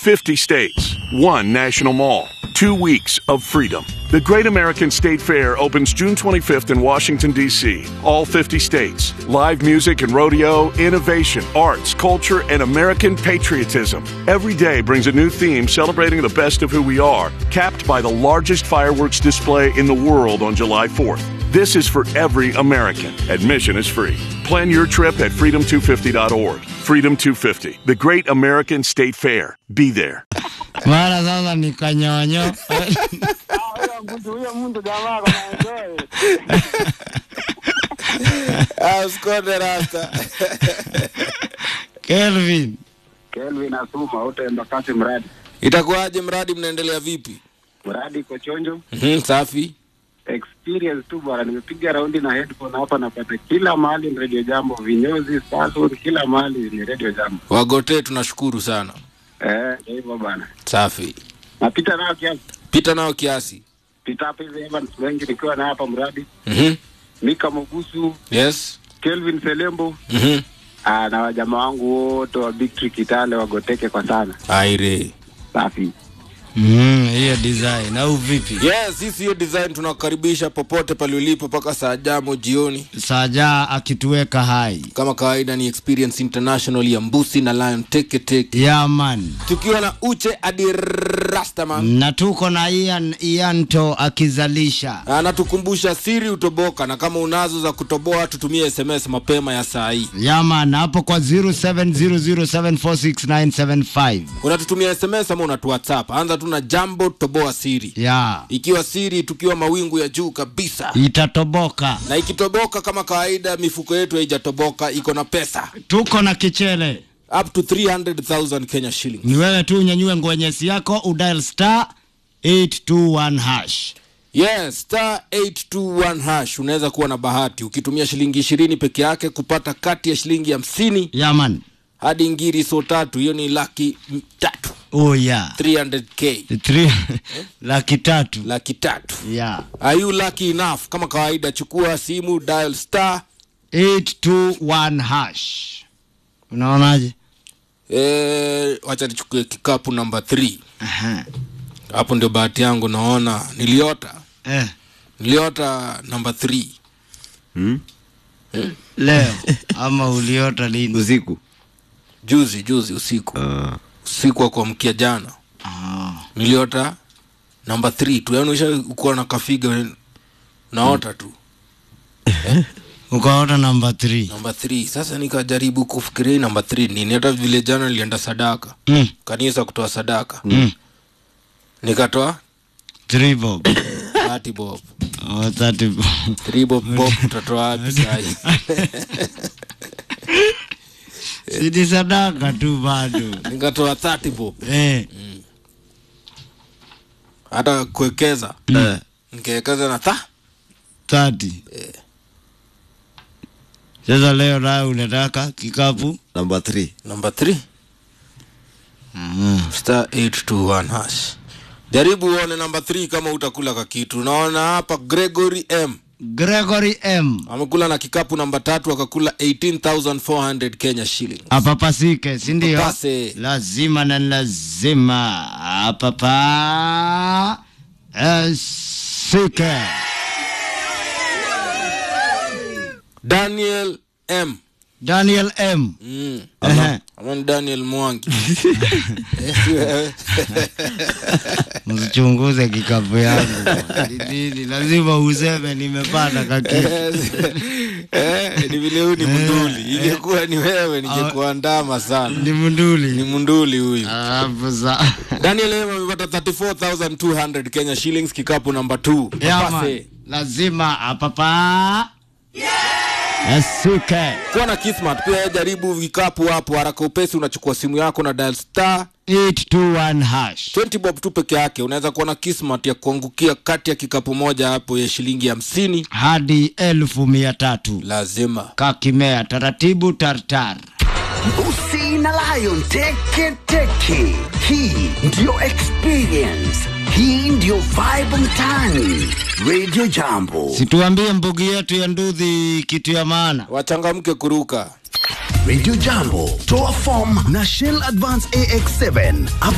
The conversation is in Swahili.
50 states, one national mall, two weeks of freedom. The Great American State Fair opens June 25th in Washington, D.C. All 50 states. Live music and rodeo, innovation, arts, culture, and American patriotism. Every day brings a new theme celebrating the best of who we are, capped by the largest fireworks display in the world on July 4th. This is for every American. Admission is free. Plan your trip at freedom250.org. Freedom 250, the Great American State Fair. Be there. mara sasa ni kanyonyo huyo mtu huyo mtu jamaa kama enjoy. Ah, usikonde rasta. Kelvin Kelvin Asuma utaenda kasi mradi. Itakuwaje mradi mnaendelea vipi? Mradi iko chonjo. Mhm, safi. Experience tu bwana, nimepiga raundi na headphone hapa, napata kila mahali ni radio jambo, vinyozi, salon, kila mahali ni radio jambo. Wagote tunashukuru sana. Eh, ndio hivyo bwana. Safi. Napita nao kiasi, Pita nao kiasi. pita hapa hivi Evans wengi nikiwa na hapa mradi. Mhm. Mika Mogusu, Yes. Kelvin Selembo, Mhm. ah, na wajamaa wangu wote wa Big Tree Kitale wagoteke kwa sana. Aire. Safi. Mm, hiyo design au vipi? Yes, sisi hiyo design tunakukaribisha popote pale ulipo mpaka saa jamo jioni. Saja akituweka hai. Kama kawaida ni Experience International ya Mbusi na Lion Teke Teke. Yeah man. Tukiwa na Uche Adi Rastaman. Na tuko na Ian Ianto akizalisha. Anatukumbusha siri utoboka na kama unazo za kutoboa tutumie SMS mapema ya saa hii. Yeah man, hapo kwa 0700746975. Unatutumia SMS ama unatu WhatsApp. Anza tu na jambo toboa siri. Yeah. Ikiwa siri tukiwa mawingu ya juu kabisa. Itatoboka. Na ikitoboka kama kawaida mifuko yetu haijatoboka iko na pesa. Tuko na kichele. Up to 300,000 Kenya shillings. Ni wewe tu unyanyue ngwenyesi yako udial star 821 hash. Yes, star 821 hash unaweza kuwa na bahati ukitumia shilingi ishirini peke yake kupata kati ya shilingi hamsini Yeah man. hadi ngiri so tatu, hiyo ni laki m- tatu Oh yeah. 300k Three, laki tatu. laki tatu. Yeah. Are you lucky enough? Kama kawaida, chukua simu dial star 821 hash. Unaonaje? eh, wacha nichukue kikapu namba 3 Aha. hapo ndio bahati yangu naona niliota Eh, niliota namba 3 leo ama uliota lini? usiku juzi juzi usiku usiku wa kuamkia jana Ah. niliota namba 3 tu yaani usha ukuwa na kafiga naota tu Ukaota namba 3. namba 3 sasa nikajaribu kufikiria hii namba 3 nini hata vile jana nilienda sadaka Mm. kanisa kutoa sadaka Mm. nikatoa 3 bob. 30 bob Oh, 30 bob. 3 bob bob utatoa wapi sahi Sidi sadaka tu bado. nikatoa 30 bob Eh. hata kuwekeza nikawekeza na tha 30. Sasa leo nayo unataka kikapu? namba 3 namba 3 Mm. star 821 hash jaribu uone namba 3 kama utakula ka kitu naona hapa gregory m Gregory M. amekula na kikapu namba tatu akakula 18400 kenya shilling Apapasike, si ndio? Apapase. Lazima na lazima. Apapa. Asike. daniel m Daniel M. mm. Ehe. ama ni daniel mwangi Eh, si wewe. Msichunguze kikapu yangu. Ni nini? Lazima useme nimepata kakitu. Eh, ni vile huyu ni munduli ingekuwa ni wewe ningekuandama sana Ni ni munduli. munduli huyu Alafu sa. daniel m amepata 34200 kenya shillings kikapu namba 2 Yeah, man. Lazima apapa. Asike. kuwa na kismat pia jaribu vikapu hapo haraka upesi unachukua simu yako na dial star 821 hash. 20 bob tu peke yake unaweza kuwa na kismat ya kuangukia kati ya kikapu moja hapo ya shilingi hamsini hadi elfu mia tatu lazima kakimea taratibu tartar Usi na Lion Teke Teke. Hii ndiyo experience. Hii ndiyo vibe mtaani. Radio Jambo. situambie mbugi yetu ya ndudhi kitu ya maana wachangamke kuruka Radio Jambo. Toa form na Shell Advance AX7.